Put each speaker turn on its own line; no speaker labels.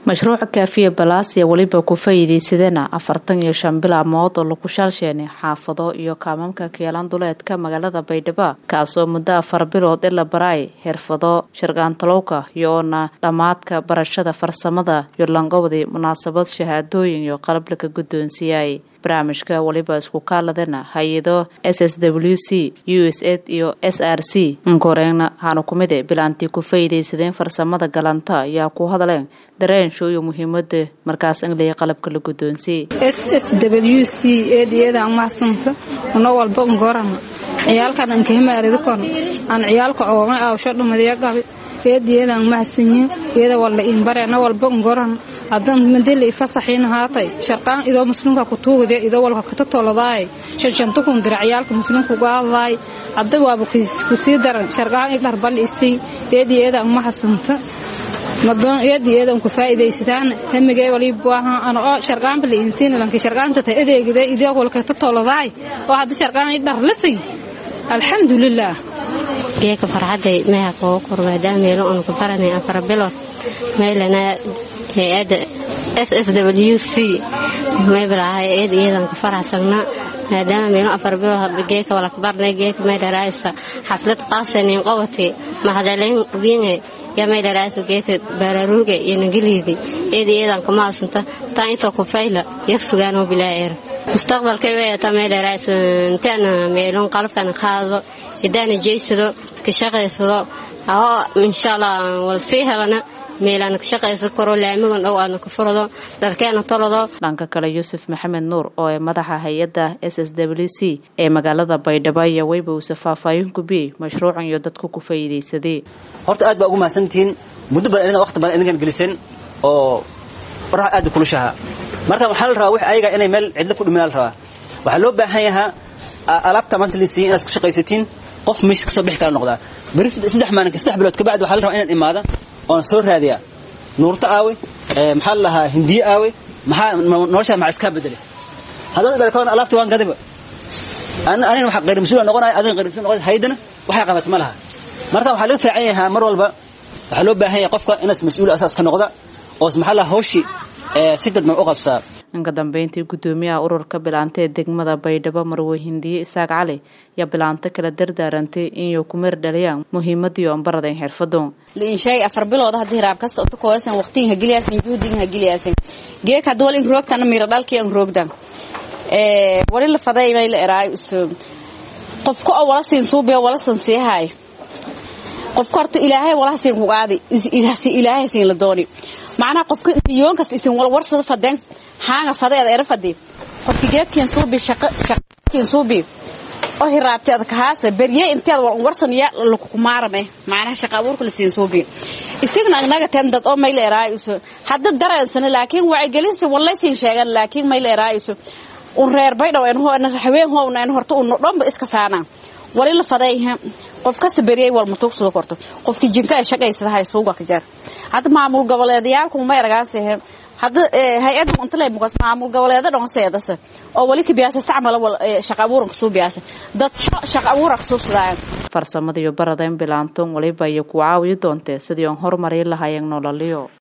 mashruuca kaafiya balaasiya weliba ku faa'iidaysadeen afartan iyo shan bilaamood oo lagu shaalsheenay xaafado iyo kaamamka keelan duleedka magaalada baydhabo kaasoo muddo afar bilood ila baraay xirfado shargaantalowka iyo oona dhammaadka barashada farsamada iyo langowdii munaasabad shahaadooyin iyo qalab laga guddoonsiiyay barnaamijka weliba isku kaaladana hay-ado s s w c u s ed iyo s r c inkoreegna haanu kumide bilaantii ku faa'iidaysadeen farsamada galanta ayaa ku hadleen dareensho iyo muhiimada markaas inlaya qalabka la guddoonsiyey
s s w c eediyada mahadsanto una walba ngorana ciyaalkan ankahimaaridi aan ciyaalka oogay awsho dhumadiya gabi eediyadan mahadsanyiin iyada walla inbareena walba ngoran hadan madeli fasaxiin haatay sharqaan idoo muslimka ku tuugade idoo walka kata toladaay shanshanta kun dira ciyaalka muslimka gaadaay hadda waaba ku sii daran sharqaan idhar bal isii eediyadan mahadsanta madoon eediyadan ku faa'iidaysadaan hamigay wali baaha ana oo sharqaan bal insiin lanki sharqaanta ta adeegada idoo walka kata toladaay oo hadda sharqaan idhar lasay alxamdulillaah
geeka farxadday meha kooga kor maadaama meelo aanu ku baranay afar bilood meelana hay-adda s s w c maybalaahay eed iyadan ku faraxsagna maadaama meelo afar bilood geeka walaka barnay geeka maydharaaysa xaflad qaasanin qobati mahadaleyn wiinge ya maydharaaysa geeka baaraaruuga iyo nagaliidi eed iyadan kumaadsanta taa intoo ku fayla yag sugaanoo bilaaeer mustaqbalkay weeyata maydharaaysa intaana meelon qalabkan qaado hidaana jeysado ka shaqaysado oo insha allah wal sii helana meelaana ka shaqaysan karo laamigan dhow aadna ka furado dharkeena tolado
dhanka kale yuusuf maxamed nuur oo ee madaxa hay-adda s s w c ee magaalada baydhabo iyo weyba uuse faahfaahin gubiyey mashruucan iyo dadku ku faa'iidaysadee
horta aad baa ugu mahadsantihiin muddo badan idinga waqti badan idinkan geliseen oo waraha aad u kulushahaa marka waxaa la rabaa wix ayaga inay meel cidlo ku dhimanaa la rabaa waxaa loo baahan yahaa alaabta maanta lasiiya inaad isku shaqaysatiin qof meesha kasoo bixi kala noqdaa beri saddex maalinka saddex bilood kabacdi waxaa la rabaa inaan imaada oon soo raadiyaa nuurto aawe maxaa la lahaa hindiye aawe maxaa noloshaa maxaa iskaa bedelay haddaad dhalkoon alaabta waan gadaba anina waxa qayr mas-uula noqonaya adina qayr mas-uul noqonaya haydana waxay qabat ma laha marka waxaa laga fiican yahaa mar walba waxaa loo baahan yahay qofka inaas mas-uul asaas ka noqda oo maxaa lahaa hawshii si dadban u qabsaa
inka dambeyntii guddoomiyaha ururka bilaanta ee degmada baydhabo marwe hindiye isaaq cali yaa bilaanto kala dardaarantay inay ku meer dhaliyaan muhiimadii oon baradayn xirfado
liinshaay afar bilooda haddii raab kasta uta koosan waqtigan ha geliyaasan juhdigan ha geliyaasan geek hadda wal in roogtana mira dhalkii an roogdan wali la faday may la eraay uso qofka oo wala siin suubiya wala san siihaay qofka horta ilaahay wala siin ku qaadi ilaahay siin la dooni macnaha qofka yoon kasta isin wal warsada fadeen haanga fadeeda era fadi qofka geedkiin suubi shaqo shaqkiin suubi oo hiraabtay aad ka haasa bariye inteed wal warsan ya lagu maarame macnaha shaqa abuurka la siin suubi isigna anaga tan dad oo mayl eraayuso hadda dareensan laakiin wacyi gelinsi wallahi siin sheegan laakiin mayl eraayuso un reer baydhaw en hoona haween hoona en horta un dhanba iska saana wali la faday qof kasta beriyay wal matuugsado korto qofkii jinka ay shaqaysada hay suuga ka jar hadda maamul goboleedyaalku ma eragaansehe hadda hay-adda untale muqas maamul goboleeda dhan seedase oo wali kabiyaasa istacmala wal shaqa abuuran kasuu biyaasa dad shaqa abuura kasuu sadaayan
farsamada iyo baradayn bilaantoon waliba iyo ku caawiyi doontee sidii oon horumari lahaayeen nololiyo